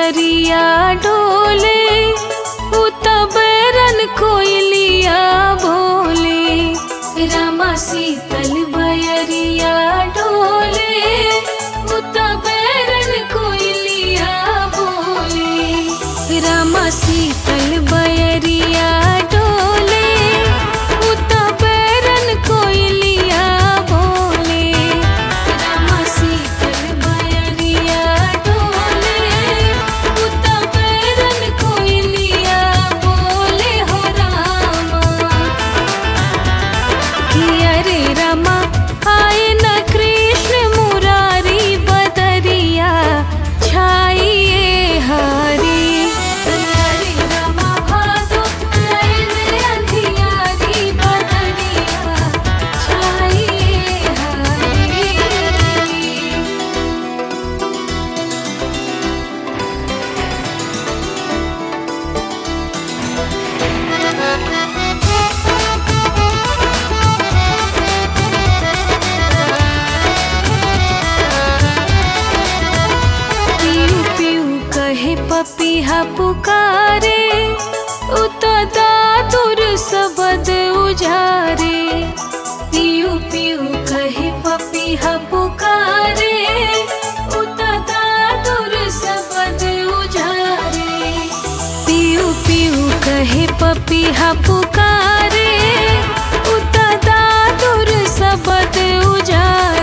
बयरिया डोले उत बैरन कोयलिया भोले रामा शीतल बयरिया डोले उत बैरन कोयलिया भोले रामा शीतल बयरिया डोले उत बैरन कोयलिया भोले रामा शीतल बयरिया डोले उत बैरन कोयलिया बोले हो रामा कि अरे रमा आए न कृष्ण मुरारी बदरिया छाइए हरी अरे रमा भादो नैन अंधियारी बदरिया छाइए हरी पीऊ पीऊ कहे पपीहा पुकारे उत दादुर सबद उजारे पीऊ पीऊ कहे पपीहा पुकारे उत दादुर सबद उजारे पीऊ पीऊ कहे पपीहा पुकारे उत दादुर सबद उजारे